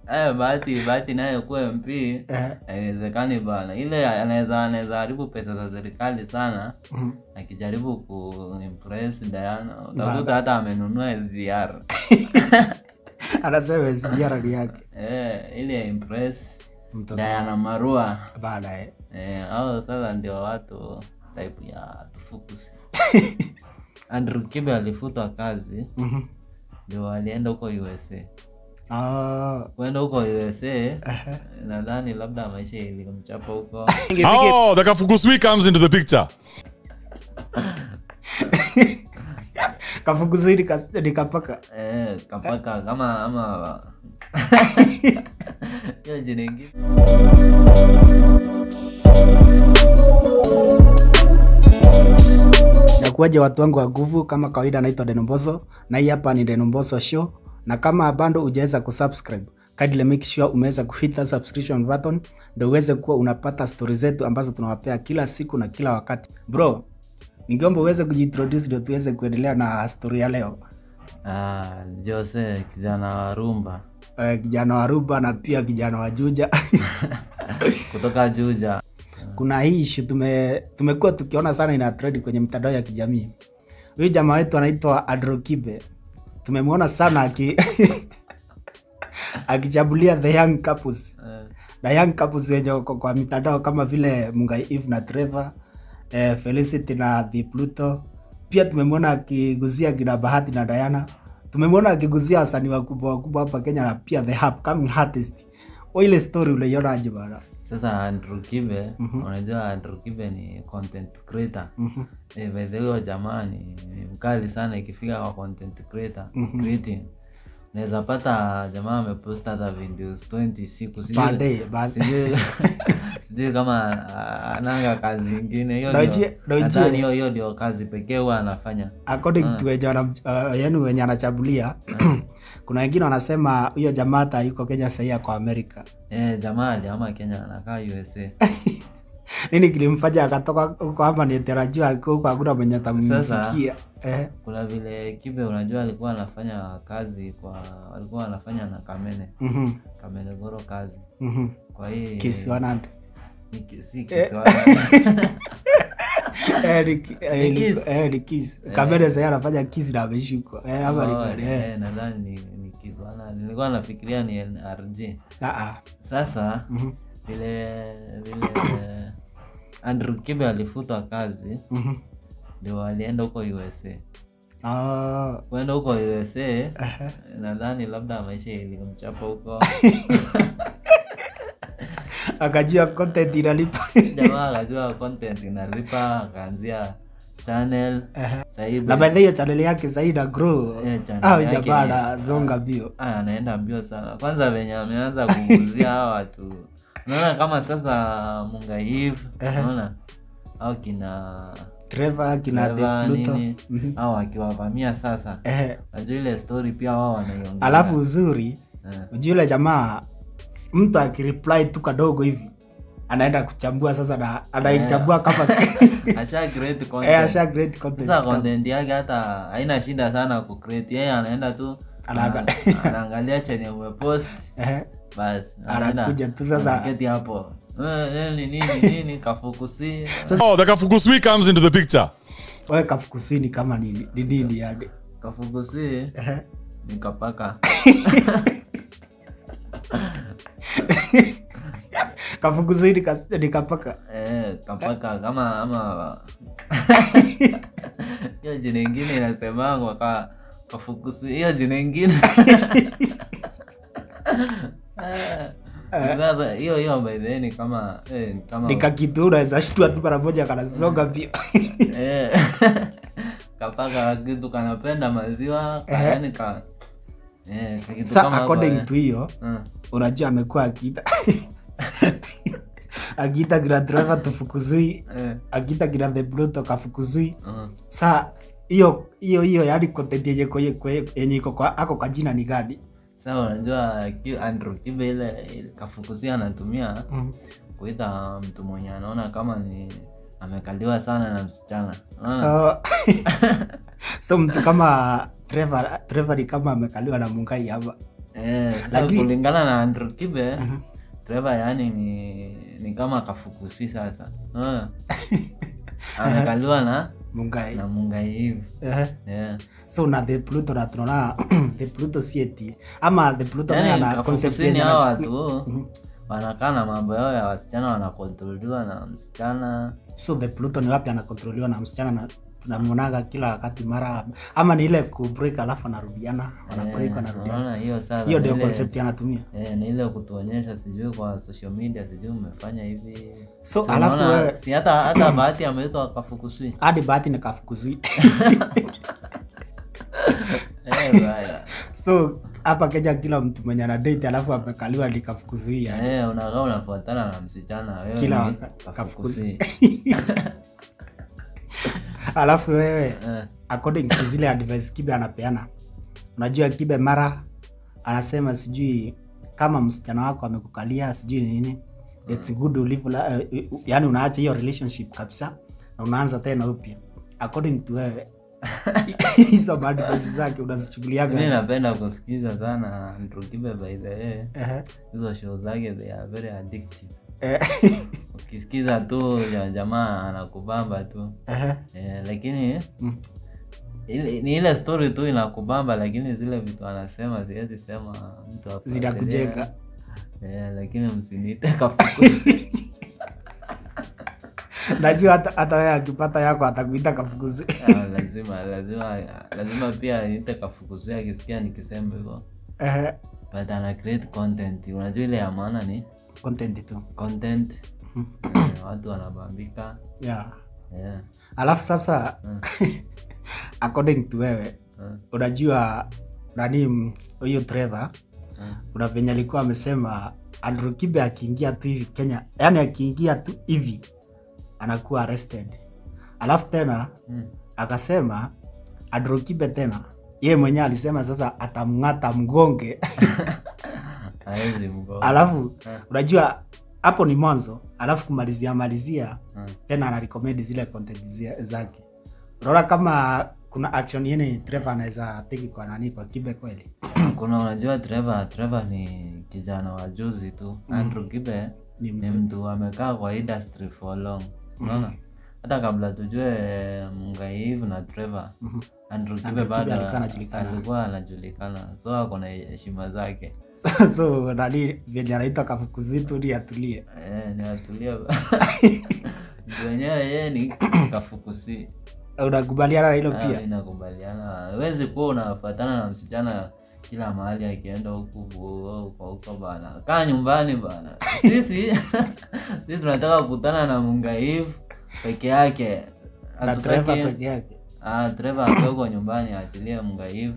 Eh, bahati bahati naye kuwa MP Eh, haiwezekani bana. Ile anaweza anaweza haribu pesa za serikali sana mhm. akijaribu kuimpress Diana. Utakuta hata amenunua SGR. anasema SGR ni yake Eh, ili ya impress mtoto Diana Marua. baadaye Eh, hao sasa ndio watu type ya tufukusi. Andrew Kibe alifutwa kazi Mhm. ndio alienda huko USA. Ah, Kwenda huko USA ehe. nadhani labda maisha ilimchapa huko. Oh, the Kafukusui comes into the picture. kafukuzini nikapaka Eh, kapaka kama ama hiyo jina ingine. nakuaje watu wangu wa nguvu kama kawaida naitwa denomboso na hii hapa ni denomboso show na kama bado hujaweza kusubscribe kindly make sure umeweza kuhita subscription button ndio uweze kuwa unapata stori zetu ambazo tunawapea kila siku na kila wakati bro ningeomba uweze kujiintroduce ndio tuweze kuendelea na stori ya leo Ah, Jose kijana wa rumba Eh, kijana wa ruba na pia kijana wa juja kutoka Juja. kuna hii issue tume tumekuwa tukiona sana ina trend kwenye mitandao ya kijamii huyu jamaa wetu anaitwa Adrokibe tumemwona sana aki akichabulia the young couples Eh, the young couples wenye wako kwa mitandao kama vile Mungai Eve na Trevor eh, Felicity na The Pluto pia tumemwona akiguzia kina Bahati na Diana tumemwona akiguzia wasanii wakubwa wakubwa hapa Kenya na pia the upcoming artist Wewe ile story uliona aje bana Sasa Andrew Kibe, unajua Andrew Kibe ni content creator. Eh, by the way huyo jamaa ni ni mkali sana ikifika kwa content creator, creating. Naweza pata jamaa amepost hata videos 20 siku sijui- Per day, but- sijui sijui kama ah, ananga kazi ingine hiyo Na ndio- ujue- na ujue- nadhani hiyo hiyo ndio kazi pekee huwa anafanya according to wenye wana- uh, yani wenye anachabulia kuna wengine wanasema huyo jamaa hata yuko Kenya sahii ako Amerika eh, jamaa aliama Kenya anakaa USA nini kilimfanya akatoka huko hapa nitarajua akiwa huko hakuna mwenye atamfikia eh, kuna vile Kibe unajua alikuwa anafanya kazi kwa alikuwa anafanya na Kamene mhm, Kamene Goro kazi mhm. kwa hii Kiss 100. ni ki- si Kiswahili Eh, ni ki- eh, Ni ni- kiss. eh, ni kiss. Kamera sahii anafanya kiss na ameshukwa eh, ama ni Oh, kweli, eh. eh, nadhani ni, ni Kiswahili nilikuwa nafikiria ni NRG Ah, ah. sasa Mhm, vile vile Andrew Kibe alifutwa kazi mhm. ndio alienda huko USA Ah, kwenda huko USA nadhani labda maisha ilimchapa huko akajua content inalipa jamaa akajua content inalipa akaanzia channel sahii na by the way, hiyo channel yake sahii na grow Eh, channel au yake jamaa ni- anazonga bio Ah, anaenda mbio sana kwanza venye ameanza kuguzia hawa watu unaona kama sasa mungaiv unaona au kina Trevor kina Trevor The Pluto nini Mhm. au akiwavamia sasa eh, najua ile story pia wao wanaiongea alafu uzuri Eh. ujue yule jamaa mtu akireply tu kadogo hivi anaenda kuchambua sasa na anaichambua kama asha create eh, content asha great content sasa content yake hata haina shida sana kucreate yeye anaenda tu Anaanga- ana- anaangalia chenye umepost eh, basi Anakuja tu sasa- anaketi hapo Eh, eh, ni nini nini kafukusi Oh, the Kafukusui comes into the picture. wewe kafukusini kama nini ni nini yani kafukusi eh, ni kapaka kafukusini kas- nikapaka eh, kapaka kama ama hiyo jina ingine inasemangwa ka kafukusi hiyo jina ingine Eh, sasa hiyo hiyo by the way ni kama eh, ni kama nikakitu unaweza shtua tu mara moja kanasonga bio Eh, kapaka kitu kanapenda maziwa ka- Eh. yaani ka eh, ka kitu sa kama hapo, according eh. to hiyo Mm. unajua amekuwa akiita akiita kina driver tufukuzui Eh, akiita kina the bluto kafukuzui mm. sa hiyo hiyo hiyo yani content yenye kwe- kwe- yenye iko kwa ako kwa jina ni gani Sasa unajua ki- Andrew Kibe ile ile kafukusia anatumia mm. kuita mtu mwenye anaona kama ni amekaliwa sana na msichana Unaona? Oh. so mtu kama Trevor Trevor ni kama amekaliwa na mungai hapa Eh, sasa Lakini- kulingana na Andrew Kibe Trevor yani ni, ni kama kafukusi sasa Unaona? amekaliwa na mungai na mungai hivi Ehe. yeah. so na the pluto na tunaona the pluto sieti ama the pluto naye yani ana concept kafufusini yenye hao anachukua- watu wanakaa na mambo yao ya wasichana wanakontroliwa na msichana so the pluto ni wapi anakontroliwa na msichana na tunamwonaga kila wakati mara ama ni ile kubreak alafu anarudiana wanabreak Eh, wanarudiana unaona hiyo sasa hiyo ni ndio ile- concept anatumia Eh, ni ile kutuonyesha sijui kwa social media sijui umefanya hivi So, Si alafu unaona, wewe- si hata hata bahati ameitwa kafukuswi hadi bahati nikafukuzui Eh, baya. so hapa kenya kila mtu mwenye ana date alafu amekaliwa nikafukuzui yani. Eh, unakaa unafuatana na msichana wewe Kila ni wakati, kafukuswi. alafu wewe Eh, according to zile advice kibe anapeana unajua kibe mara anasema sijui kama msichana wako amekukalia sijui nini it's good ulive la, uh, yani unaacha hiyo relationship kabisa na unaanza tena upya according to wewe hizo advice zake mi unazichukuliaga napenda kusikiza sana Andrew Kibe by the way Ehe. hizo show zake they are very addictive Eh, ukisikiza tu ya jamaa anakubamba tu ehe. eh, lakini Mm. ile, ni ile story tu inakubamba lakini zile vitu anasema siwezi sema mtu afuatilie. zinakujenga eh, lakini msiniite kafukusi najua hata hata wewe akipata yako atakuita kafukuzi Ah, lazima lazima lazima pia niite kafukusi akisikia nikisema hivyo Ehe. but ana create content unajua ile ya maana ni content tu content eh, watu wanabambika yeah. yeah. alafu sasa according to wewe eh, unajua nani mm, huyu Trevor eh. kuna venye alikuwa amesema Andrew Kibe akiingia tu hivi Kenya, yani akiingia tu hivi anakuwa arrested. Alafu tena Mm. akasema Andrew Kibe tena yeye mwenyewe alisema sasa atamng'ata mgonge Haezi mgo alafu Eh. unajua hapo ni mwanzo, alafu kumalizia malizia Eh. tena anarecommend zile content zia- zake. Unaona kama kuna action yene Trevor anaweza teki kwa nani kwa Kibe kweli? kuna unajua Trevor Trevor ni kijana wa juzi tu Andrew Kibe Ni ni mtu amekaa kwa industry for long unaona hata kabla tujue Mungaivu na Trevor Andrew Kibe Kibe bado alikuwa anajulikana. alikuwa anajulikana so ako na heshima zake so, so nani venye anaitwa kafukuzitu ni atulie eh, ni atulia wenyewe yeye ni kafukusi unakubaliana na hilo Ah, pia mi nakubaliana huwezi kuwa unafuatana na msichana kila mahali akienda huku huko huko bana kaa nyumbani bana sisi sisi tunataka kukutana na mungaivu peke yake na Trevor Hatutaki- peke yake Ah, Trevor akiwa huko nyumbani aachilie mungaivu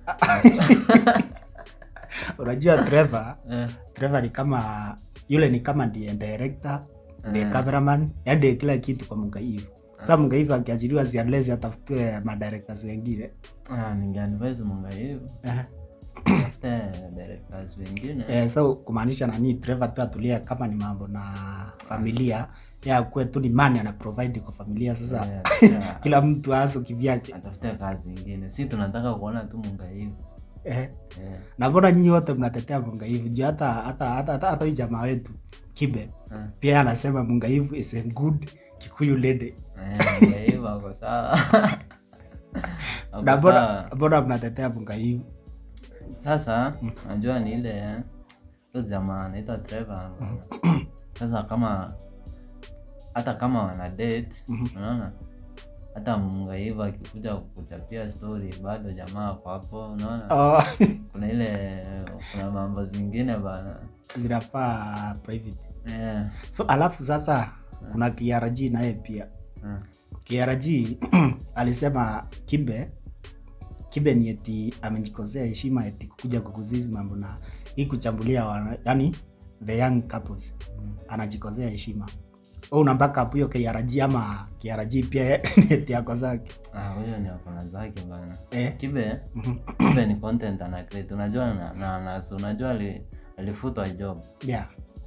unajua Trevor eh, Trevor ni kama yule ni kama ndiye director ndiye Mm. cameraman yani ndiye kila kitu kwa Mungaivu sasa Mungaivu akiachiliwa zianlezi atafutwe madirectors wengine ah, ningeadvise mungaivu Eh, tafute directors wengine eh, so kumaanisha nani Trevor tu atulie kama ni mambo na familia ya kuwe tu ni mani ana provide kwa familia sasa Eh, yeah. kila mtu aso kivyake atafute kazi ingine si tunataka kuona tu mungaivu eh. eh. na mbona nyinyi wote mnatetea Mungaivu juu hata hata hata hata hata hii jamaa wetu Kibe eh. pia yeye anasema Mungaivu is a good Kikuyu lady. Eh, hivyo ako sawa Ako Na mbona sawa. mbona mnatetea Mungaivu? sasa najua ni ile eh, huyo jamaa anaitwa Trevor sasa kama hata kama wana date unaona hata mungaiva akikuja kuchapia story bado jamaa ako hapo unaona Oh, kuna ile kuna mambo zingine bana zinafaa private. eh, So alafu sasa kuna KRG naye pia. eh, KRG alisema Kibe Kibe ni eti amejikosea heshima eti kukuja kukuzizi mambo na hii kuchambulia wana, yani the young couples anajikosea heshima. Wewe unambaka hapo hiyo KRG ama KRG pia ni eti yako zake. ah, huyo ni akona zake bana Eh. kibe kibe ni content ana create unajua na, na, na so unajua ali, alifutwa job Yeah.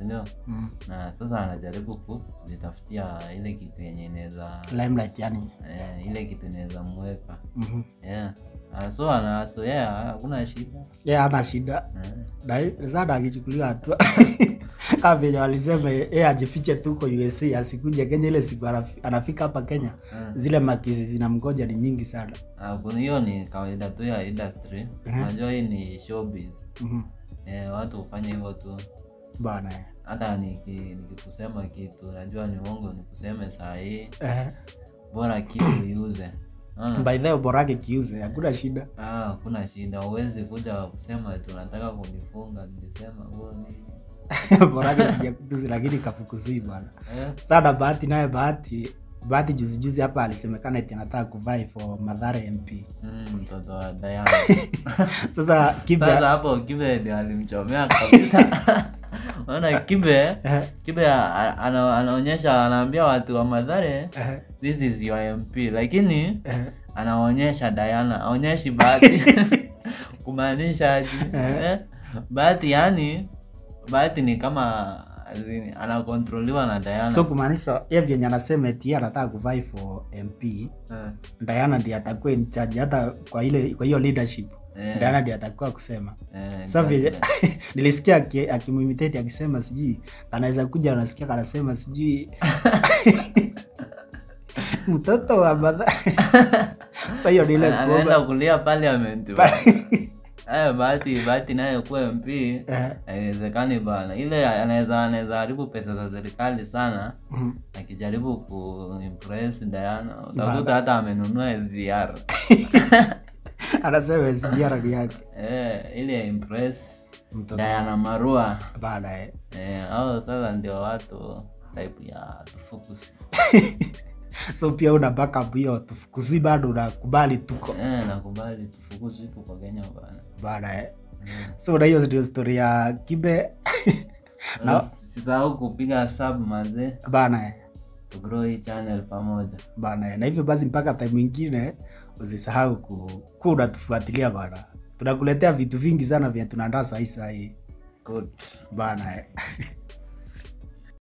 sindio mm. na sasa anajaribu kujitafutia ile kitu yenye inaweza limelight yani eh, ile kitu inaweza mweka Mhm. yeah. Ah, so ana so yeah, hakuna shida ye ana shida eh. Na- sana akichukuliwa hatua kama venye walisema ye ajifiche tu kwa USA asikuje Kenya. Ile siku anafi- anafika hapa Kenya, zile makisi zinamgoja ni nyingi sana. Ah, kuna hiyo ni kawaida tu ya industry unajua hii ni showbiz Mhm. eh, watu hufanya hivyo tu Bana eh. hata niki- nikikusema kitu najua ni uongo nikuseme saa hii Eh, bora kitu iuze Unaona? by the way, borake kiuze, hakuna shida. Ah, hakuna shida uwezi kuja kusema tunataka kunifunga nilisema huo nini borake sijakutuzi, lakini kafukuzii bwana. eh? Sana bahati naye bahati bahati juzi juzi hapa alisemekana eti anataka kuvai for Mathare MP. mm, mtoto wa Diana Sasa kibe sasa hapo kibe ndio alimchomea kabisa unaona kibe eh, kibe a- ana, anaonyesha anaambia watu wa madhare eh, this is your mp lakini eh, anaonyesha Diana aonyeshi bahati kumaanisha aje eh? bahati yani bahati ni kama azini, anakontroliwa na Diana so kumaanisha ye vyenye anasema eti yeye anataka kuvai for MP eh. Diana ndiye atakuwa in charge hata kwa ile kwa hiyo leadership Eh. Diana ndiye atakuwa kusema Eh, sasa vile exactly. nilisikia aki- akimimitate akisema sijui anaweza kuja anasikia kanasema sijui mtoto wa madha sasa hiyo ni ile Ana- anaenda kuomba kulia parliament Aya, bahati bahati naye kuwa mp Eh, haiwezekani bana ile anaweza anaweza haribu pesa za serikali sana mhm. akijaribu kuimpress Diana utakuta hata amenunua SGR anasema SGR ni yake eh, ili ya impress mtoto Diana Marua bana eh. eh, au sasa ndio watu type ya tufukusi so pia una backup hiyo tufukuzwi bado unakubali tuko eh, nakubali tufukusi tuko Kenya bana bana eh. so na hiyo ndio story ya kibe Na sisahau kupiga sub mazee bana eh. to grow hii channel pamoja bana na hivyo basi mpaka time ingine usisahau ku, ku unatufuatilia bana tunakuletea vitu vingi sana vya tunaandaa sahii sahii good bana eh.